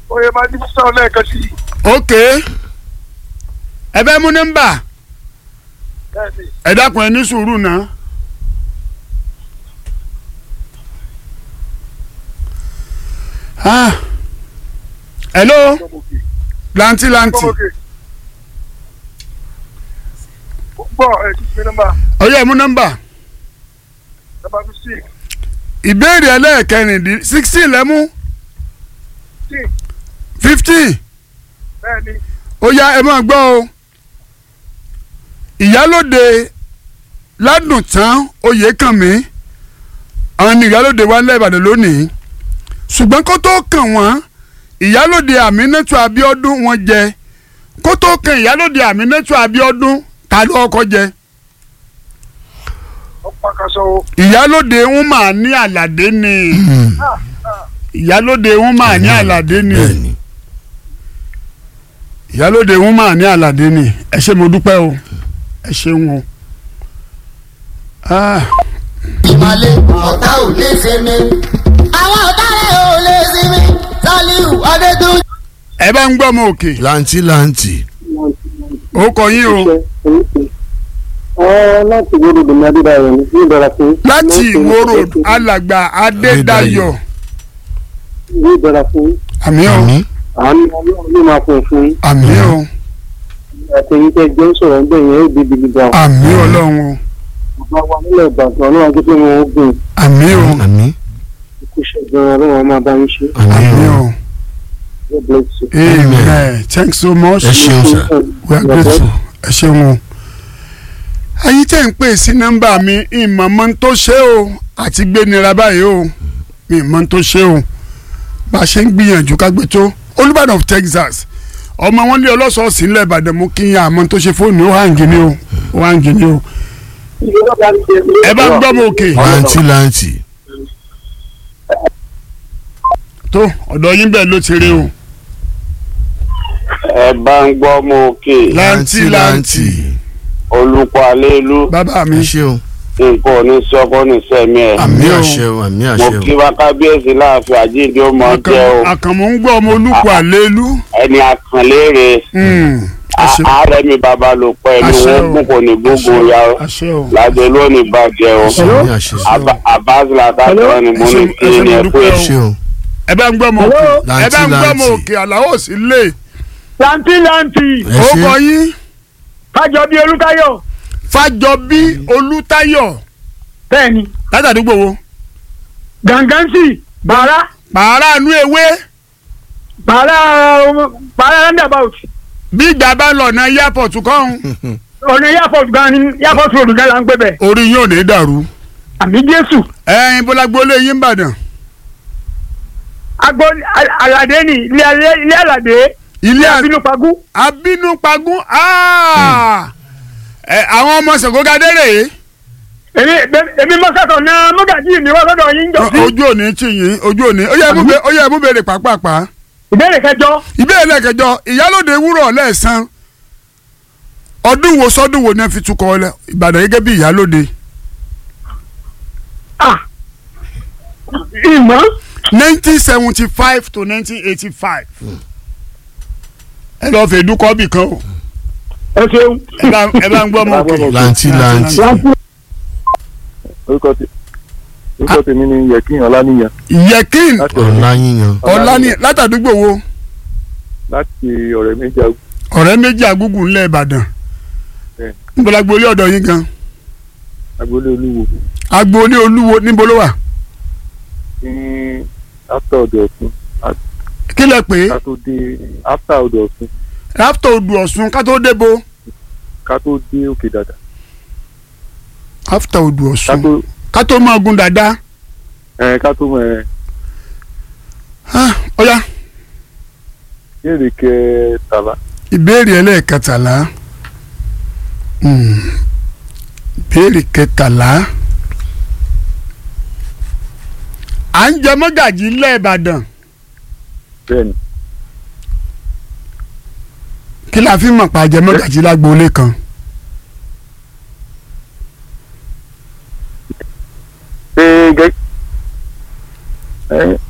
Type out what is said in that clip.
oyè máa ní sísọ lẹ́ẹ̀kan sí i. ok ẹ fẹ́ mú nọ́mbà bẹ́ẹ̀ni ẹ dákun ẹ ní sùúrù náà. Ah. hello gbọmọgè lanti lanti gbọmọgè. gbọ́ ẹ̀ kí fi nọ́mbà ọyọ mú nọ́mbà nọ́mbà fifteen ìbéèrè ẹlẹ́ẹ̀kẹrìndín sixteen lẹ́mú fifteen fifteen bẹ́ẹ̀ni ó yá ẹ máa gbọ́ o ìyálòde ládùntán oyèkànmí àwọn ni ìyálòde wa ńlẹ̀ ìbàdàn lónìí ṣùgbọ́n kó tó kàn wọ́n ìyálòde àmínátù abíọ́dún wọn jẹ kó tó kàn ìyálòde àmínátù abíọ́dún ta ló kọ́kọ́ jẹ ọ̀pá kaṣọ o. ìyálòde wọn máa ní àlàdé ni ìyálòde wọn máa ní àlàdé ni bẹ́ẹ̀ni ìyálòde wọn máa ní àlàdé ni ẹ ṣé mo dúpẹ́ o ẹ ṣeun o. Ah. ìmàlẹ̀ ọ̀tá ò lè ṣe mí. àwọn ọ̀tá rẹ̀ ò lè ṣe mí. Sàlíù Adétúnjì. ẹ bá ń gbọ́ ọmọ òkè lanti lanti ó kọ yín o Ẹ láti gbọ́dọ̀ dèmi Adédáyọ̀ ní ní ìbẹ̀rẹ̀ fún. láti ìwó road alàgbà adédayọ̀ Ní ìbẹ̀rẹ̀ fún. àmì o àmì Àánú Ọlọ́run ló máa fún fún. àmì o Àtẹ̀yìn tẹ́ jẹ́ ń sọ̀rọ̀ ńbẹ̀ yẹn ó di gidi gan. àmì ọlọ́run o Bàbá wa nílẹ̀ Ìbàdàn Ọlọ́run tó pé wọn ó gùn. àmì o àmì Ikú ṣẹ̀gbọ́n Ọlọ́run á máa bá yín ṣe. àmì àmì o God bless you. amen thanks so much ẹ ṣeun sir we are grateful ẹ ṣeun o. ayé tẹ́ ń pè sí nọ́mbà mi ìmọ̀ mọ́ ń tó ṣe o àti gbé nira báyìí o mi mọ́ ń tó ṣe o bá a ṣe ń gbìyànjú ká gbé tó Olúbàdàn of Texas ọmọ wọn lé ọlọ́sọ̀ọ̀sì ńlẹ̀ Ìbàdàn mú kí n yà àmọ́ tó ṣe fóònù ó hàn gíní o ó hàn gíní o ẹ bá ń gbọ́ mọ òkè lanti lanti tó ọ̀dọ̀ yín bẹ́ẹ̀ ló ti rí o ẹ bá ń gbọ́ mọ òkè láǹtì láǹtì olùkọ́ alélu bàbá mi ẹ ṣeun nǹkan ò ní sọ́kọ́ ní sẹ́mi ẹ̀. àmì o. àṣẹ o àmì mo àṣẹ kí o wa kábíyèsí láàfin àjíǹde ó mọ jẹ́ o àkànmọ́ ń gbọ́ ọmọ olùkọ́ àlélu ẹni àkànlére Hmm, àṣẹ ààrẹ mi bàbá ló pẹ́ ẹni Àṣẹ wọn o. gún kò ní gbógun ya o àṣẹ o lájẹ lónìí bàjẹ́ o àmì àṣẹ o àbáṣe làkàtúntò ni mo ní Ẹ ṣe- kí ẹ ṣe ni mo ẹ dúpẹ́ pé o. ṣe o ẹ bá ń gbọ́ ọmọ òkè ẹ Láǹtì, bá ń gbọ́ ọmọ láǹtì. òkè àlàó sì lè lanti lanti ẹ ó kọ ṣe yín kájọ bíi olùtayọ. fàjọbí olùtayọ̀ bẹ́ẹ̀ni látàdúgbò wo gangansi bàrà pààrà inú ewé bàrà bàrà roundabout bí ìgbà bá lọ ọ̀nà airport kọ́hún ọ̀nà airport gan ni airport road gan la ń gbé bẹ̀. orí yóò ní dàrú àmì jésù ẹ̀yin bọ́lágbólé yín ń bàdàn agbo alade ni ilé alẹ́- ilé alade ilé ilé àbí abínúpagún abínúpagún ah! ẹ, àwọn ọmọ sèkógadé rèé èmi èmi mọ́sàtọ̀ náà mọ́gàjì mi wá sọ́dọ̀ yín jọ sí. ojú òní tì yín ojú òní ó yẹ mú bẹ- ó yẹ mú bèrè pàápàá ìbéèrè kẹjọ ìbéèrè lẹ́kẹjọ ìyálòde wúrọ̀ lẹ́ẹ̀sán ọdún wo sọdún wo ni ẹ fi tukọ̀ ọlẹ ìbàdàn gẹ́gẹ́ bí ìyálòde ah ìmọ̀ nineteen seventy five to nineteen eighty five ẹ lọ́ọ́ fẹ́ dúkọ́ bì kan o ẹ ṣeun. ẹ bá ẹ bá ń gbọ́ mọ́ òkè lanti lanti láti Orúkọ tí orúkọ tèmi ni Yẹ̀kín Ọláníyàn yẹkin láti ọ̀la yíyan ọ̀làní látàdúgbò wo láti ọ̀rẹ́ méjì àgùn. ọ̀rẹ́ méjì àgùgù ńlẹ̀ ìbàdàn Bẹ́ẹ̀. níbo la gbolé ọ̀dọ̀ yín gan agboolé olúwo agboolé olúwo níbo ló wà ní after ọ̀dọ̀ ọ̀sùn kí lẹ pé ká tó dé after ọ̀dọ̀ ọ̀sùn ráftọ̀ odò ọ̀ṣun ká tó débo ká tó dé òkè dàdà ráftọ̀ odò ká ọ̀ṣun tó ká tó máa gun dáadáa ẹ ká tó mọ ẹ Ah, ọ̀ya béèrè kẹtàlá ìbéèrè ẹlẹ́ẹ̀kẹtàlá Hmm. ìbéèrè kẹtàlá à ń jẹ mọ́gàjì ńlẹ̀ ìbàdàn bẹ́ẹ̀ni kí la fi mọ̀ pa jẹ mọ́gàjì lágboolé kan ṣé gẹ́ ẹ